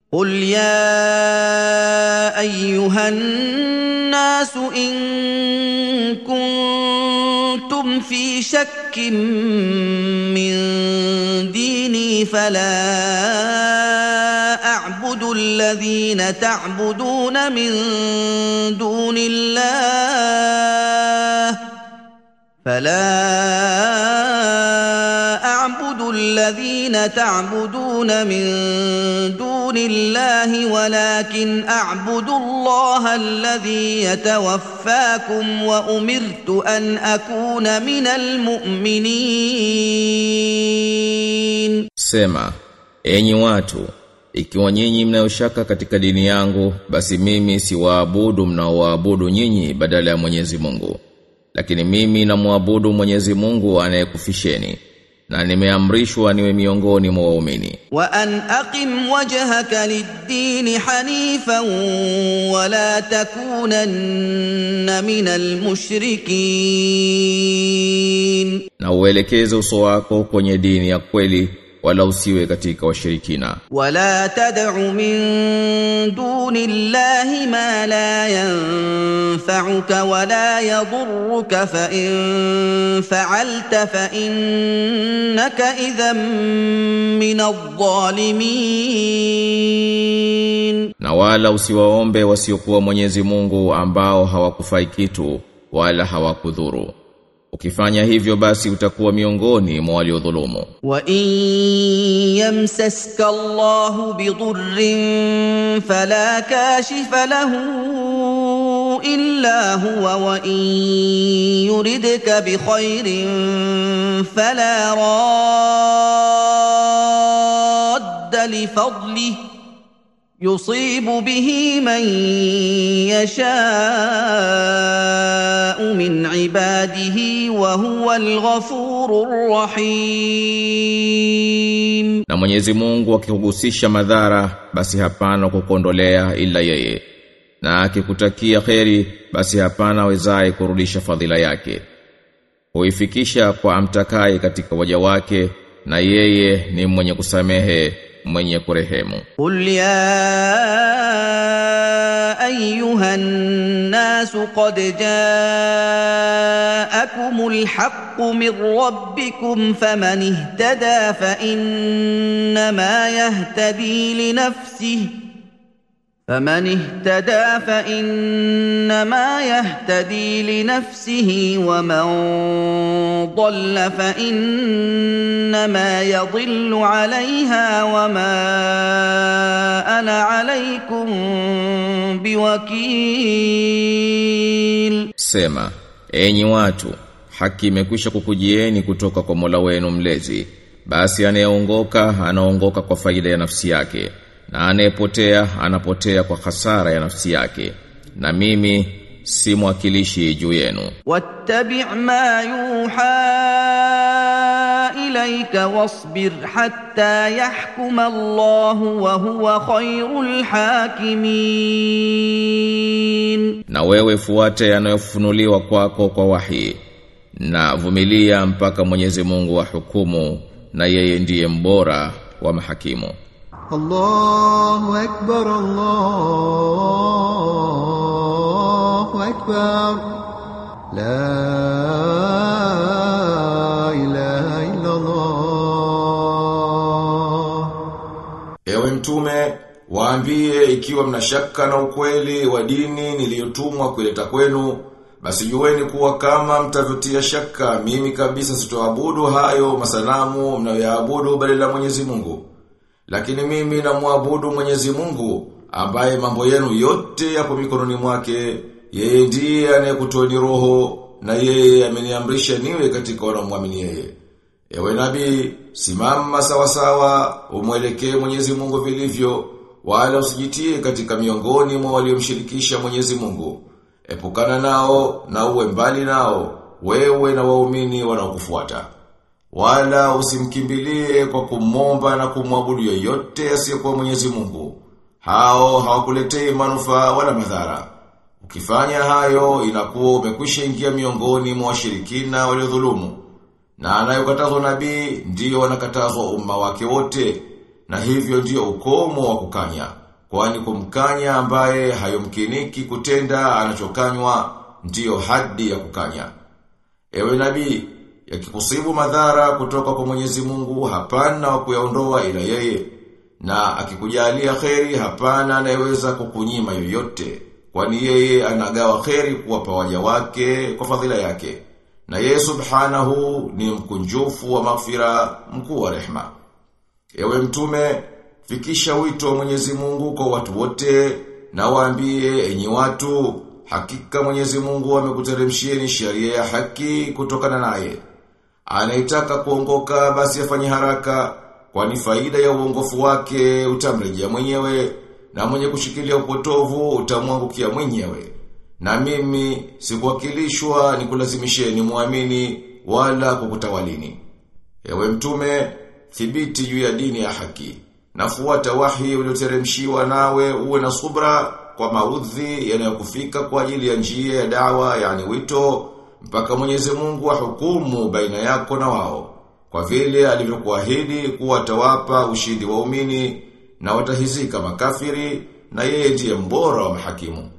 قل يا ايها الناس ان كنتم في شك من ديني فلا اعبد الذين تعبدون من دون الله فلا اعبد الذين تعبدون من دون الله ولكن اعبد الله الذي يتوفاكم وامرت ان اكون من المؤمنين Sema, enyi watu, ikiwa nyinyi mnayoshaka katika dini yangu, basi mimi siwaabudu mnaoabudu nyinyi badala ya Mwenyezi Mungu. Lakini mimi namwabudu Mwenyezi Mungu anayekufisheni na nimeamrishwa niwe miongoni mwa waumini. وان اقم وجهك للدين حنيفا ولا تكونن من المشركين Na uelekeze uso wako kwenye dini ya kweli wala usiwe katika washirikina. ولا تدع من دون الله ما لا ينفعك ولا يضرك فان فعلت فانك اذا من الظالمين Na wala usiwaombe wasiokuwa Mwenyezi Mungu ambao hawakufai kitu wala hawakudhuru. Ukifanya hivyo basi utakuwa miongoni mwa waliodhulumu. وان يمسسك الله بضر فلا كاشف له الا هو وان يردك بخير فلا راد لفضله يصيب به من يشاء من عباده وهو الغفور الرحيم Na Mwenyezi Mungu akikuhusisha madhara basi hapana kukondolea ila yeye. Na akikutakia kheri basi hapana wezaye kurudisha fadhila yake. Huifikisha kwa amtakaye katika waja wake na yeye ni mwenye kusamehe, mwenye kurehemu. قل يا ايها الناس قد جاءكم الحق من ربكم فمن اهتدى فانما يهتدي لنفسه فمن اهتدى فانما يهتدي لنفسه ومن ضل فانما يضل عليها وما انا عليكم بوكيل Sema, enyi watu, haki imekwisha kukujieni kutoka kwa Mola wenu mlezi. Basi anayeongoka anaongoka kwa faida ya nafsi yake, na anayepotea anapotea kwa hasara ya nafsi yake. Na mimi si mwakilishi juu yenu. واتبع ما يوحى اليك واصبر حتى يحكم الله وهو خير الحاكمين Na wewe fuate yanayofunuliwa kwako kwa wahi. Na vumilia mpaka Mwenyezi Mungu wa hukumu na yeye ndiye mbora wa mahakimu. الله أكبر الله أكبر لا إله إلا الله Ewe mtume, waambie ikiwa mna shaka na ukweli wa dini niliyotumwa kuleta kwenu, basi jueni kuwa kama mtavyotia shaka, mimi kabisa sitoabudu hayo masanamu mnayoyaabudu badala ya Mwenyezi Mungu. Lakini mimi namwabudu Mwenyezi Mungu ambaye mambo yenu yote yapo mikononi mwake. Yeye ndiye anayekutoeni roho na yeye ameniamrisha niwe katika wanaomwamini yeye. Ewe nabii, simama sawa sawa, umwelekee Mwenyezi Mungu vilivyo, wala usijitie katika miongoni mwa waliomshirikisha Mwenyezi Mungu. Epukana nao na uwe mbali nao, wewe na waumini wanaokufuata. Wala usimkimbilie kwa kumomba na kumwabudu yoyote asiyekuwa Mwenyezi Mungu. Hao hawakuletei manufaa wala madhara. Ukifanya hayo inakuwa umekwisha ingia miongoni mwa washirikina waliodhulumu. Na anayokatazwa nabii ndiyo wanakatazwa umma wake wote. na hivyo ndiyo ukomo wa kukanya. Kwani kumkanya ambaye hayomkiniki kutenda anachokanywa ndiyo hadi ya kukanya. Ewe nabii, yakikusibu madhara kutoka kwa Mwenyezi Mungu hapana wa kuyaondoa ila yeye. Na akikujalia kheri hapana anayeweza kukunyima yoyote. Kwani yeye anagawa kheri kuwapa waja wake kwa fadhila yake. Na yeye subhanahu ni mkunjufu wa maghfira, mkuu wa rehma. Ewe mtume, fikisha wito wa Mwenyezi Mungu kwa watu wote na waambie enyi watu, hakika Mwenyezi Mungu amekuteremshieni sheria ya haki kutokana naye. Anaitaka kuongoka basi afanye haraka, kwani faida ya uongofu wake utamrejea mwenyewe na mwenye kushikilia upotovu utamwangukia mwenyewe. Na mimi sikuwakilishwa nikulazimisheni muamini wala kukutawalini. Ewe mtume, thibiti juu ya dini ya haki. Nafuata wahi ulioteremshiwa nawe uwe na subra kwa maudhi yanayokufika kwa ajili ya njia ya dawa yani wito mpaka Mwenyezi Mungu ahukumu baina yako na wao. Kwa vile alivyokuahidi kuwa atawapa ushindi waumini na watahizika makafiri na yeye ndiye mbora wa mahakimu.